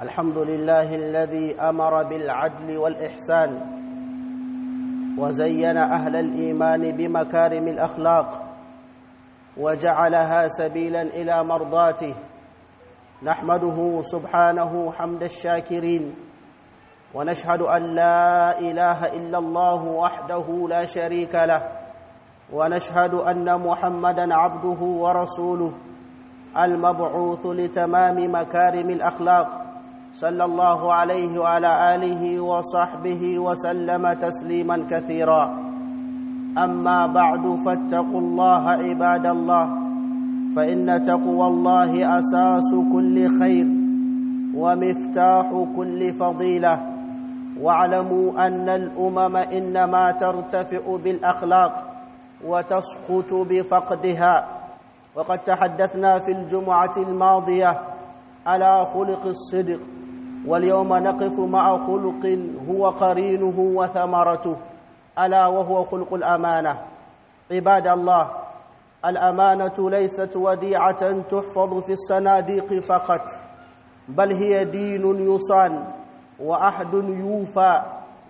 الحمد لله الذي أمر بالعدل والإحسان وزين أهل الإيمان بمكارم الأخلاق وجعلها سبيلا إلى مرضاته نحمده سبحانه حمد الشاكرين ونشهد أن لا إله إلا الله وحده لا شريك له ونشهد أن محمدا عبده ورسوله المبعوث لتمام مكارم الأخلاق صلى الله عليه وعلى آله وصحبه وسلم تسليما كثيرا أما بعد فاتقوا الله عباد الله فإن تقوى الله أساس كل خير ومفتاح كل فضيلة واعلموا أن الأمم إنما ترتفع بالأخلاق وتسقط بفقدها وقد تحدثنا في الجمعة الماضية على خلق الصدق واليوم نقف مع خلق هو قرينه وثمرته ألا وهو خلق الأمانة عباد الله الأمانة ليست وديعة تحفظ في الصناديق فقط بل هي دين يصان وعهد يوفى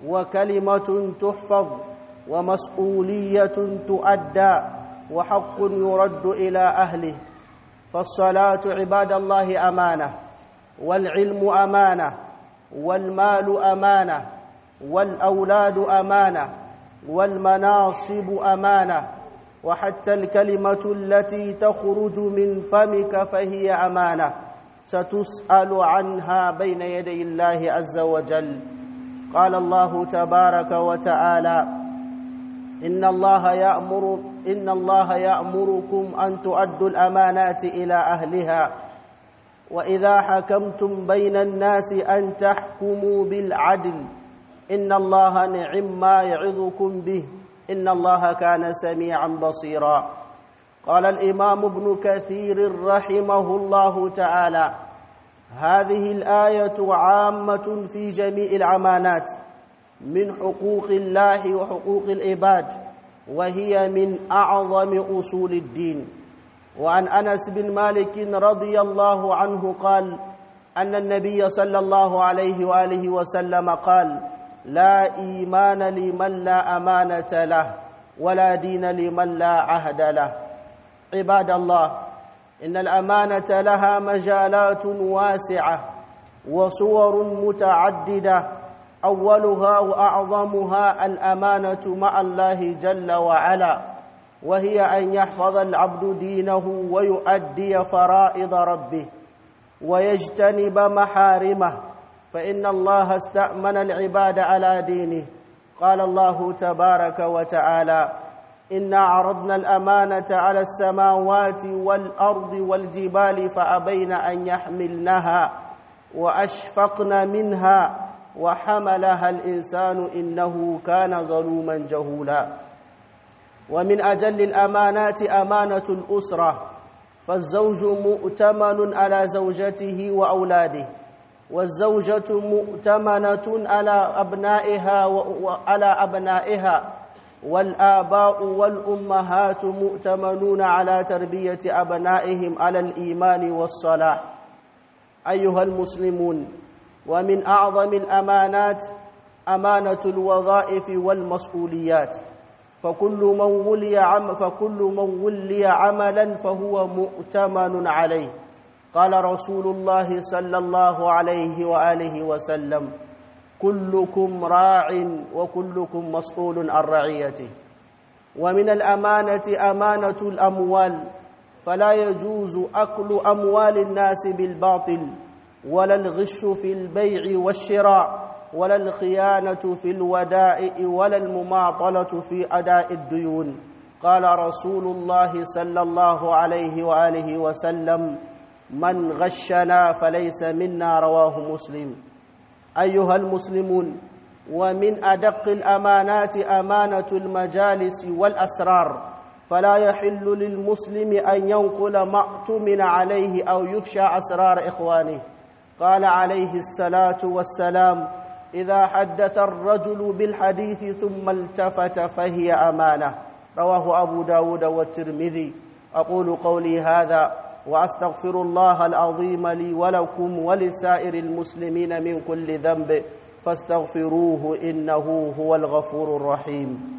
وكلمة تحفظ ومسؤولية تؤدى وحق يرد إلى أهله فالصلاة عباد الله أمانة والعلم أمانة والمال أمانة والأولاد أمانة والمناصب أمانة وحتى الكلمة التي تخرج من فمك فهي أمانة ستسأل عنها بين يدي الله عز وجل قال الله تبارك وتعالى إن الله يأمر إن الله يأمركم أن تؤدوا الأمانات إلى أهلها وإذا حكمتم بين الناس أن تحكموا بالعدل إن الله نعم ما يعظكم به إن الله كان سميعا بصيرا قال الإمام ابن كثير رحمه الله تعالى هذه الآية عامة في جميع الأمانات من حقوق الله وحقوق العباد وهي من أعظم أصول الدين وعن أنس بن مالك رضي الله عنه قال أن النبي صلى الله عليه وآله وسلم قال لا إيمان لمن لا أمانة له ولا دين لمن لا عهد له عباد الله إن الأمانة لها مجالات واسعة وصور متعددة أولها وأعظمها الأمانة مع الله جل وعلا وهي أن يحفظ العبد دينه ويؤدي فرائض ربه ويجتنب محارمه فإن الله استأمن العباد على دينه قال الله تبارك وتعالى إنا عرضنا الأمانة على السماوات والأرض والجبال فأبين أن يحملنها وأشفقن منها وحملها الإنسان إنه كان ظلوما جهولا ومن أجل الأمانات أمانة الأسرة فالزوج مؤتمن على زوجته وأولاده والزوجة مؤتمنة على أبنائها وعلى أبنائها والآباء والأمهات مؤتمنون على تربية أبنائهم على الإيمان والصلاح أيها المسلمون ومن أعظم الأمانات أمانة الوظائف والمسؤوليات فكل من ولي عم فكل من ولي عملا فهو مؤتمن عليه قال رسول الله صلى الله عليه وآله وسلم كلكم راع وكلكم مسؤول عن رعيته ومن الأمانة أمانة الأموال فلا يجوز أكل أموال الناس بالباطل ولا الغش في البيع والشراء ولا الخيانة في الودائع ولا المماطلة في أداء الديون قال رسول الله صلى الله عليه وآله وسلم من غشنا فليس منا رواه مسلم أيها المسلمون ومن أدق الأمانات أمانة المجالس والأسرار فلا يحل للمسلم أن ينقل ما اؤتمن عليه أو يفشى أسرار إخوانه قال عليه الصلاة والسلام إذا حدث الرجل بالحديث ثم التفت فهي أمانة رواه أبو داود والترمذي أقول قولي هذا وأستغفر الله العظيم لي ولكم ولسائر المسلمين من كل ذنب فاستغفروه إنه هو الغفور الرحيم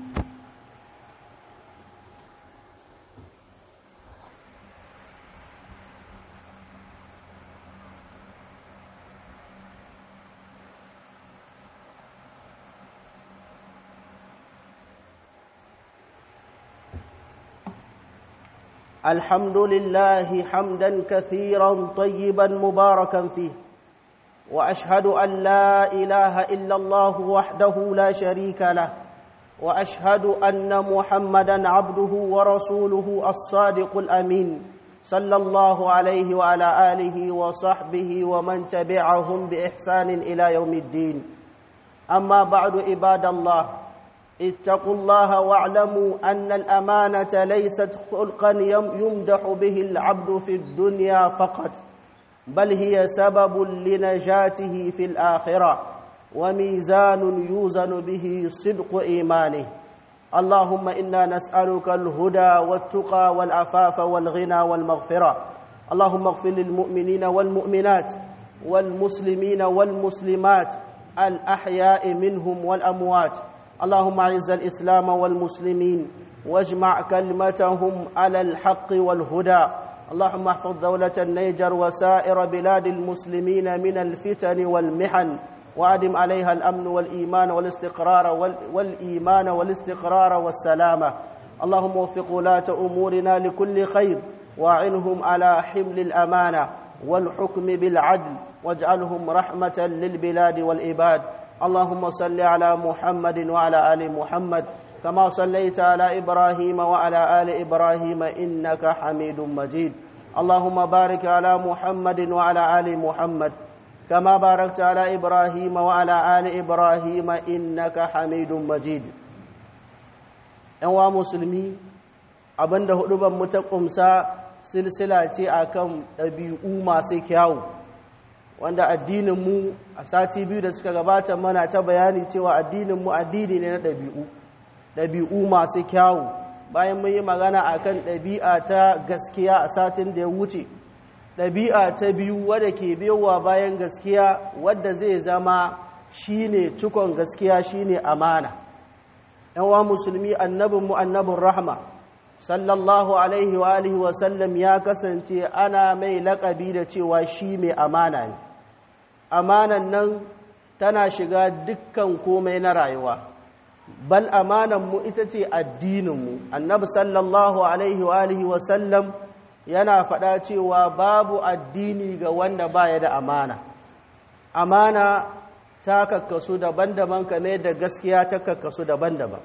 الحمد لله حمدا كثيرا طيبا مباركا فيه واشهد ان لا اله الا الله وحده لا شريك له واشهد ان محمدا عبده ورسوله الصادق الامين صلى الله عليه وعلى اله وصحبه ومن تبعهم باحسان الى يوم الدين اما بعد عباد الله اتقوا الله واعلموا أن الأمانة ليست خلقا يمدح به العبد في الدنيا فقط بل هي سبب لنجاته في الآخرة وميزان يوزن به صدق إيمانه اللهم إنا نسألك الهدى والتقى والعفاف والغنى والمغفرة اللهم اغفر للمؤمنين والمؤمنات والمسلمين والمسلمات الأحياء منهم والأموات اللهم اعز الاسلام والمسلمين واجمع كلمتهم على الحق والهدى اللهم احفظ دوله النيجر وسائر بلاد المسلمين من الفتن والمحن وادم عليها الامن والايمان والاستقرار والايمان والاستقرار والسلامه اللهم وفق ولاه امورنا لكل خير واعنهم على حمل الامانه والحكم بالعدل واجعلهم رحمه للبلاد والعباد اللهم صل على محمد وعلى ال محمد كما صليت على ابراهيم وعلى ال ابراهيم انك حميد مجيد اللهم بارك على محمد وعلى ال محمد كما باركت على ابراهيم وعلى ال ابراهيم انك حميد مجيد yan musulmi abinda huduban mu ta kumsa silsila ce akan ɗabi'u masu kyawu wanda addininmu a sati biyu da suka gabata mana ta bayani cewa addininmu addini ne na ɗabi'u ɗabi'u masu kyawu bayan mun yi magana a kan ɗabi'a ta gaskiya a satin da ya wuce ɗabi'a ta biyu wadda ke biyowa bayan gaskiya wadda zai zama shine cikon gaskiya shine amana yawa musulmi annabinmu annabin rahma sallallahu alaihi wa alihi wa sallam ya kasance ana mai laƙabi da cewa shi mai amana ne amanan nan tana shiga dukkan komai na rayuwa bal amanan mu ita ce addininmu annabi sallallahu alaihi wa alihi wa sallam yana faɗa cewa babu addini ga wanda baya da amana amana ta kakkasu daban-daban kame da gaskiya ta kakkasu daban-daban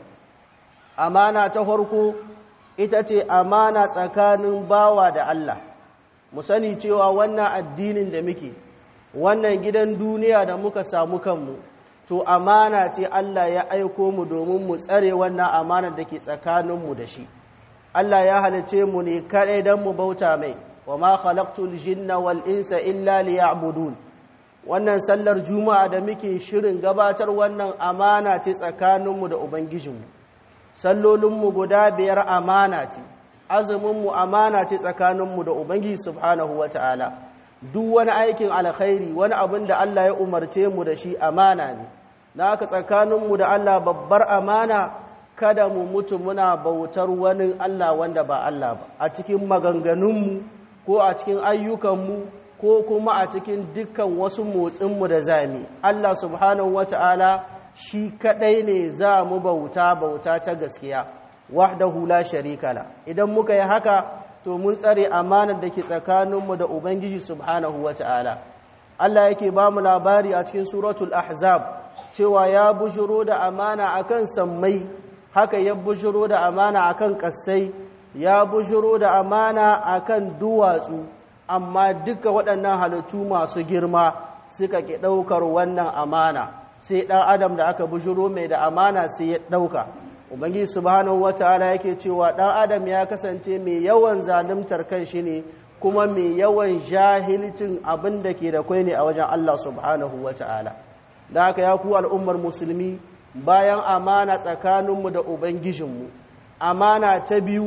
amana ta farko ita ce amana tsakanin bawa da Allah mu sani cewa wannan addinin da muke wannan gidan duniya da muka samu kanmu to amana ce Allah ya aiko mu domin mu tsare wannan amanar da ke tsakaninmu da shi Allah ya halice mu ne kaɗai don mu bauta mai wa ma khalaqtul jinna wal insa illa liya'budun wannan sallar juma'a da muke shirin gabatar wannan amana ce tsakaninmu da ubangijinmu sallolinmu guda biyar amana ce azuminmu amana ce tsakaninmu da ubangiji subhanahu wa ta'ala duk wani aikin alkhairi wani abin da Allah ya umarce mu da shi amana ne na haka tsakaninmu da Allah babbar amana kada mu mutu muna bautar wani Allah wanda ba Allah ba a cikin maganganunmu ko a cikin ayyukanmu ko kuma a cikin dukkan wasu motsinmu da zami Allah subhanahu wa ta'ala shi kaɗai ne za mu bauta bauta ta gaskiya wahdahu la sharika la idan muka yi haka to mun tsare amanar da ke tsakaninmu da ubangiji subhanahu wata'ala Allah yake ba mu labari a cikin suratul ahzab cewa ya bujuro da amana akan sammai haka ya bujuro da amana akan kassai ya bujuro da amana akan duwatsu amma duka waɗannan halittu masu girma suka ke ɗaukar wannan amana sai ɗan adam da aka bujuro mai da amana sai ya ɗauka ubangiji subhanahu wataala yake cewa ɗan adam ya kasance mai yawan zalimtar kan shi ne kuma mai yawan jahilcin abin da ke da kwai ne a wajen Allah subhanahu wataala da haka ya ku al'ummar musulmi bayan amana tsakaninmu da ubangijinmu amana ta biyu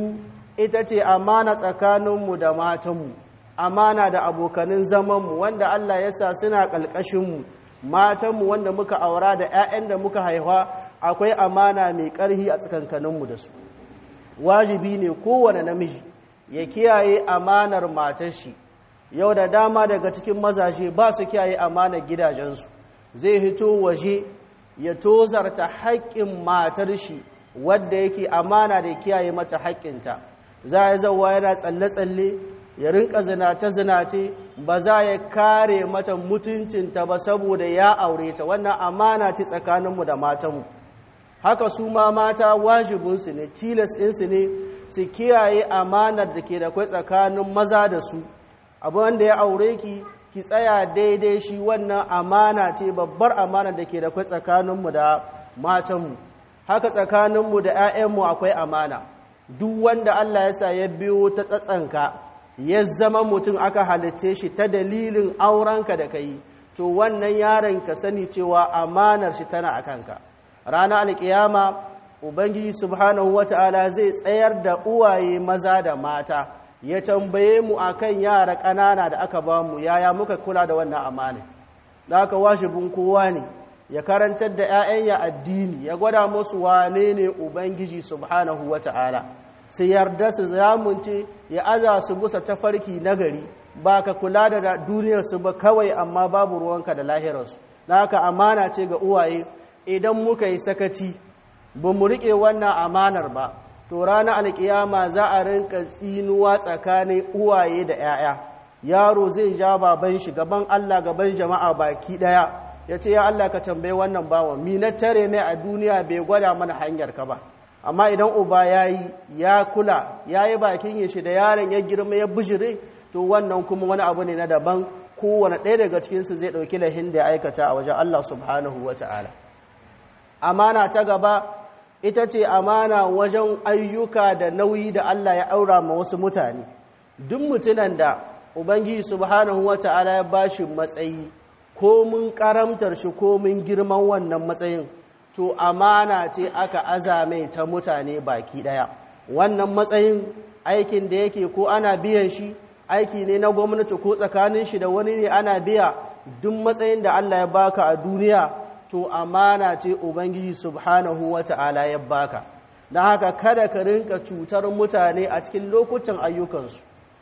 ita ce amana tsakaninmu da matanmu amana da abokanin zamanmu wanda Allah ya sa suna ƙalƙashinmu matanmu wanda muka aura da 'ya'yan da muka haifa akwai amana mai ƙarhi a tsakankaninmu da su wajibi ne kowane namiji ya kiyaye amanar matar shi yau da dama daga cikin mazaje ba su kiyaye amanar gidajensu zai hito waje ya tozarta haƙƙin matar shi wadda yake amana da kiyaye mata haƙƙinta za ya zauwa yana tsalle-tsalle ya rinka zinace-zinace ba za ya kare mata mutuncinta ba saboda ya aure ta wannan amana ce tsakaninmu da matanmu haka su ma mata wajibinsu ne tilas ɗinsu ne su kiyaye amanar da ke da kwai tsakanin maza da su abu wanda ya aure ki ki tsaya daidai shi wannan amana ce babbar amana da ke da kwai tsakaninmu da matanmu haka tsakaninmu da 'ya'yanmu akwai amana duk wanda Allah ya sa ya biyo ta tsatsanka ya zama mutum aka halitte shi ta dalilin aurenka da ka yi to wannan yaron ka sani cewa amanar shi tana a kanka ranar alkiyama ubangiji subhanahu wata'ala zai tsayar da uwaye maza da mata ya tambaye mu akan yara ƙanana da aka ba mu yaya muka kula da wannan amana da aka washibin kowa ne ya karantar da 'ya'yan ya addini ya gwada musu wane ne ubangiji subhanahu wata'ala sai yarda su zamunce ya aza su busa tafarki nagari ba ka kula da duniyarsu ba kawai amma babu ruwanka da lahirarsu na haka amana ce ga uwaye idan muka yi sakaci ba mu riƙe wannan amanar ba to ranar alƙiyama za a rinka tsinuwa tsakanin uwaye da 'ya'ya yaro zai ja baban shi gaban Allah gaban jama'a baki ɗaya ya ce ya Allah ka tambaye wannan bawan mi na tare ne a duniya bai gwada mana hanyar ka ba amma idan uba ya yi ya kula ya yi bakin yin shi da yaron ya girma ya bijire to wannan kuma wani abu ne na daban kowane ɗaya daga cikinsu zai ɗauki lahin da ya aikata a wajen Allah subhanahu wa ta'ala amana ta gaba ita ce amana wajen ayyuka da nauyi da Allah ya aura ma wasu mutane duk mutunan da ubangiji subhanahu wa ta'ala ya bashi matsayi ko mun karamtar shi ko mun girman wannan matsayin to amana ce aka azame ta mutane baki daya wannan matsayin aikin da yake ko ana biyan shi aiki ne na gwamnati ko tsakanin shi da wani ne ana biya duk matsayin da Allah ya baka a duniya to amana ce ubangiji subhanahu wata'ala ya baka don haka kada ka rinka cutar mutane a cikin lokutan ayyukansu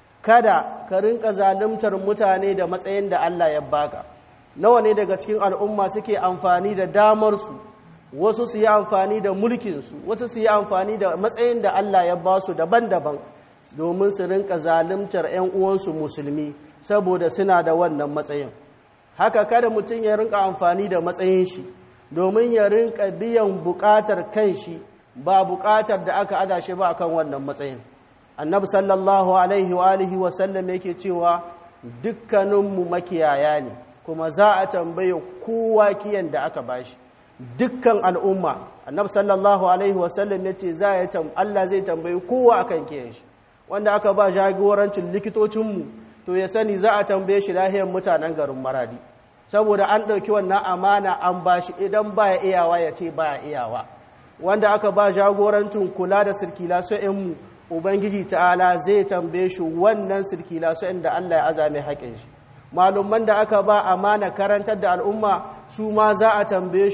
kada ka rinka zaluntar mutane da matsayin da Allah ya baka nawa ne daga cikin al'umma suke amfani da damarsu wasu su yi amfani da mulkinsu wasu su yi amfani da matsayin da Allah ya ba su daban-daban domin su rinka zaluntar 'yan uwansu musulmi saboda suna da wannan matsayin haka kada mutum ya rinka amfani da matsayin shi domin ya rinka biyan bukatar kan shi ba bukatar da aka ada shi ba akan wannan matsayin annabi sallallahu alaihi wa alihi wa sallam yake cewa dukkaninmu makiyaya ne kuma za a tambaye kowa kiyan da aka bashi dukkan al'umma annabi sallallahu alaihi wa sallam yace za ya tam Allah zai tambaye kowa akan kiyan shi wanda aka ba jagorancin likitocinmu to ya sani za a tambaye shi lahiyar mutanen garin maradi saboda an ɗauki wannan amana an ba shi idan ba ya iyawa ya ce ba ya iyawa wanda aka ba jagorancin kula da sirkila mu ubangiji ta'ala zai tambaye shi wannan sirkila da Allah ya azame haƙin shi malumman da aka ba amana karantar da al'umma su ma za a tambaye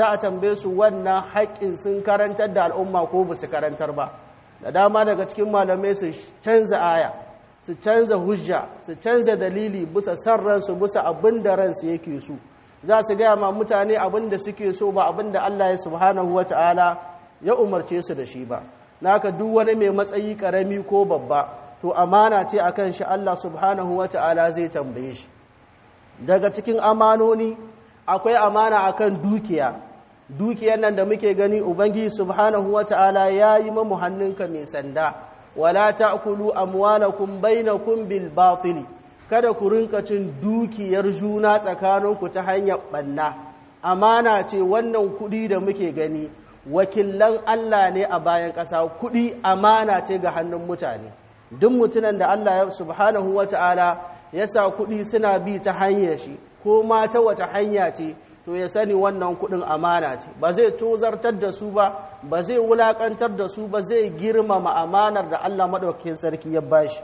su wannan haƙƙin sun karantar da al'umma ko ba su karantar ba da dama daga cikin malamai su canza aya su canza hujja su canza dalili bisa san ransu bisa abin da ransu yake so za su gaya ma mutane abin da suke so ba abin da Allah ya subhanahu wata'ala ya umarce su da shi ba naka duk wani mai matsayi karami ko babba to amana ce akan shi Allah subhanahu wata'ala zai tambaye shi daga cikin amanoni akwai amana akan dukiya dukiyar nan da muke gani ubangiji subhanahu wata'ala ya yi mamu hannunka mai sanda wala ta'kulu amwalakum bainakum bil batil kada ku rinka cin dukiyar juna tsakaninku ta hanyar banna amana ce wannan kudi da muke gani wakilan Allah ne a bayan ƙasa kudi amana ce ga hannun mutane duk mutunan da Allah subhanahu wata'ala ya sa kudi suna bi ta hanyar shi ko ma ta wata hanya ce to ya sani wannan kuɗin amana ce ba zai tozartar da su ba ba zai wulakantar da su ba zai girmama amanar da Allah maɗaukakin sarki ya bashi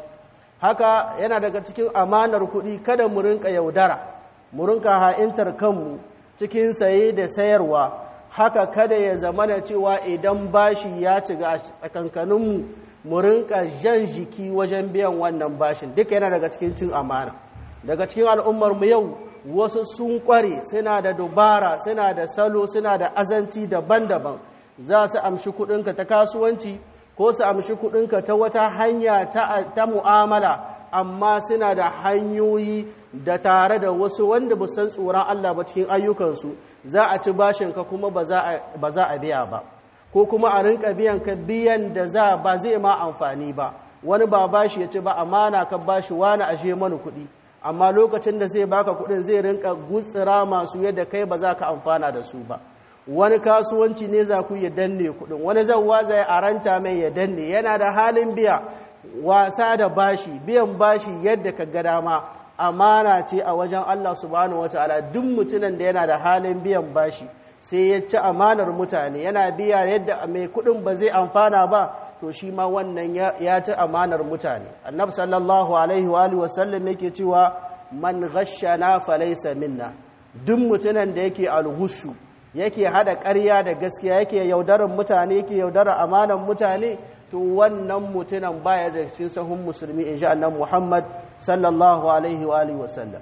haka yana daga cikin amanar kuɗi kada mu rinka yaudara mu rinka ha'intar kanmu cikin saye da sayarwa haka kada ya zamana cewa idan bashi ya ciga a tsakankaninmu mu rinka jan jiki wajen biyan wannan bashin duka yana daga cikin cin amana daga cikin al'ummar mu yau wasu sun kware suna da dubara suna da salo suna da azanci daban-daban za su amshi kudinka ta kasuwanci ko su amshi kudinka ta wata hanya ta mu'amala amma suna da hanyoyi da tare da wasu wanda ba san tsoron Allah ba cikin ayyukansu za a ci bashinka kuma ba za a biya ba ko kuma a rinka biyan ka biyan da za ba zai ma amfani ba wani ba bashi ya ci ba amana ka bashi wani ashe mana kuɗi amma lokacin da zai baka kuɗin zai rinka gutsira masu yadda kai ba za ka amfana da su ba wani kasuwanci ne za ku ya danne kuɗin wani zan waza ya aranta mai ya danne yana da halin biya wasa da bashi biyan bashi yadda ka ga dama amana ce a wajen Allah subhanahu wataala duk mutumin da yana da halin biyan bashi sai ya ci amanar mutane yana biya yadda mai kudin ba zai amfana ba to shi ma wannan ya ci amanar mutane annabi sallallahu alaihi wa alihi wasallam yake cewa man ghashana falaysa minna duk mutumin da yake alghushu yake hada ƙarya da gaskiya yake yaudarar mutane yake yaudarar amanar mutane to wannan mutumin baya da cikin sahun musulmi insha Allah Muhammad sallallahu alaihi wa alihi wasallam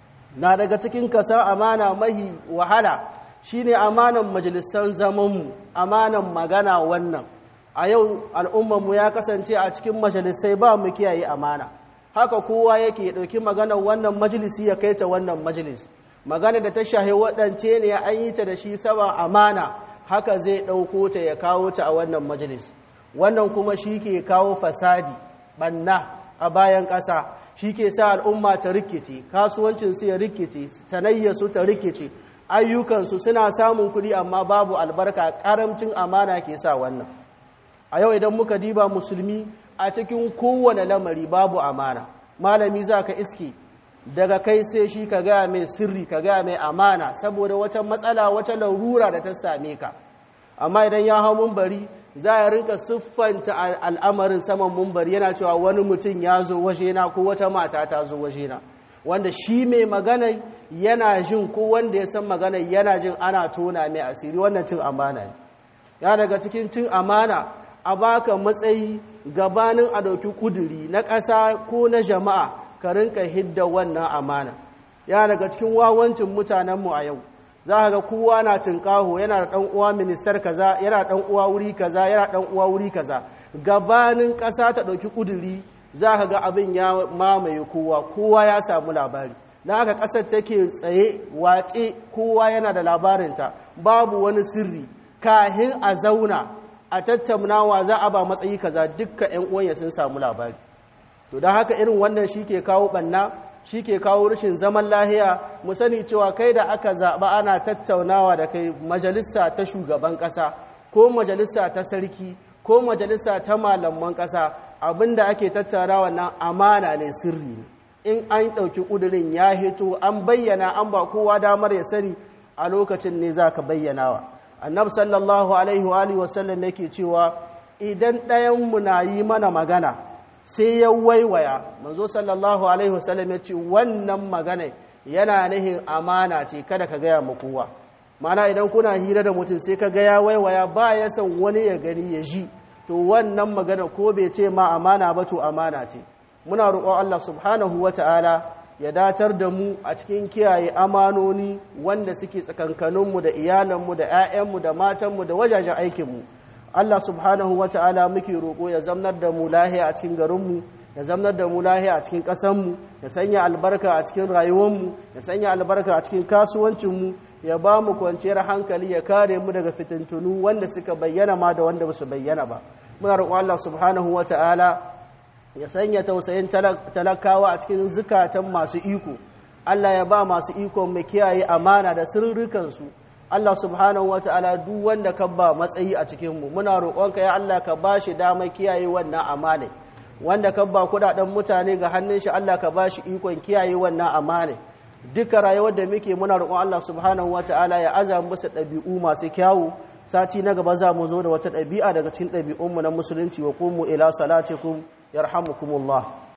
na daga cikin kasa amana mahi wahala shine amanan majalisan zamanmu amanan magana wannan a yau al'ummarmu ya kasance a cikin majalisai ba mu kiyaye amana haka kowa yake ɗauki maganar wannan majalisi ya kai ta wannan majalis magana da ta shahi waɗance ne an yi ta da shi sama amana haka zai ɗauko ta ya kawo ta a wannan majalis wannan kuma shi ke kawo fasadi ɓanna a bayan ƙasa shi ke sa al'umma ta rikice kasuwancinsu ya rikice sanayyasu ta rikice ayyukansu suna samun kuɗi amma babu albarka ƙaramcin amana ke sa wannan a yau idan muka diba musulmi a cikin kowane lamari babu amana malami za ka iske daga kai sai shi ka gaya mai sirri ka gaya mai amana saboda wata matsala wata larura da ta same ka amma idan ya hau mumbari za a rinka siffanta al'amarin saman mumbari yana cewa wani mutum ya zo wajena ko wata mata ta zo wajena wanda shi mai magana yana jin ko wanda ya san magana yana jin ana tona mai asiri wannan cin amana ne ya daga cikin cin amana a baka matsayi gabanin a ɗauki kuduri na ƙasa ko na jama'a ka rinka hidda wannan amana ya daga cikin wawancin mutanenmu a yau za ka ga kowa na tinkaho yana da ɗan uwa ministar kaza yana ɗan uwa wuri kaza yana ɗan uwa wuri kaza gabanin ƙasa ta ɗauki kuduri za ka ga abin ya mamaye kowa kowa ya samu labari na haka ƙasar take tsaye watse kowa yana da labarinta babu wani sirri kahin a zauna a tattaunawa za a ba matsayi kaza dukka 'yan uwanya sun samu labari to don haka irin wannan shi ke kawo ɓanna shi ke kawo rashin zaman lahiya mu sani cewa kai da aka zaɓa ana tattaunawa da kai majalisa ta shugaban ƙasa ko majalisa ta sarki ko majalisa ta malaman ƙasa abinda ake tattaunawa nan amana ne sirri ne in an ɗauki ƙudurin ya hito an bayyana an ba kowa damar ya sani a lokacin ne za ka bayyanawa annabi sallallahu alaihi wa alihi wasallam yake cewa idan ɗayanmu na yi mana magana sai ya waiwaya manzo sallallahu alaihi wasallam ya ce wannan magana yana nihin amana ce kada ka gaya ma kowa mana idan kuna hira da mutum sai ka gaya waiwaya ba ya san wani ya gani ya ji to wannan magana ko bai ce ma amana ba to amana ce muna roƙon Allah subhanahu wa ta'ala ya datar da mu a cikin kiyaye amanoni wanda suke tsakankaninmu da iyalanmu da 'ya'yanmu da matanmu da wajajen aikinmu Allah subhanahu wa ta'ala muke roƙo ya zamnar da mu lahiya a cikin garinmu ya zamnar da mu lahiya a cikin ƙasanmu ya sanya albarka a cikin rayuwarmu ya sanya albarka a cikin kasuwancinmu ya ba mu kwanciyar hankali ya kare mu daga fitintunu wanda suka bayyana ma da wanda ba su bayyana ba muna roƙon Allah subhanahu wa ta'ala ya sanya tausayin talakawa a cikin zukatan masu iko Allah ya ba masu iko mai kiyaye amana da sirrikansu Allah subhanahu wata'ala duk wanda ka ba matsayi a cikinmu muna roƙonka ya Allah ka ba shi damar kiyaye wannan amana wanda ka ba kudaden mutane ga hannun shi Allah ka ba shi ikon kiyaye wannan amana duka rayuwar da muke muna roƙon Allah subhanahu wata'ala ya aza musu ɗabi'u masu kyawu sati na gaba za mu zo da wata ɗabi'a daga cikin ɗabi'unmu na musulunci wa kumu ila salatikum yarhamukumullah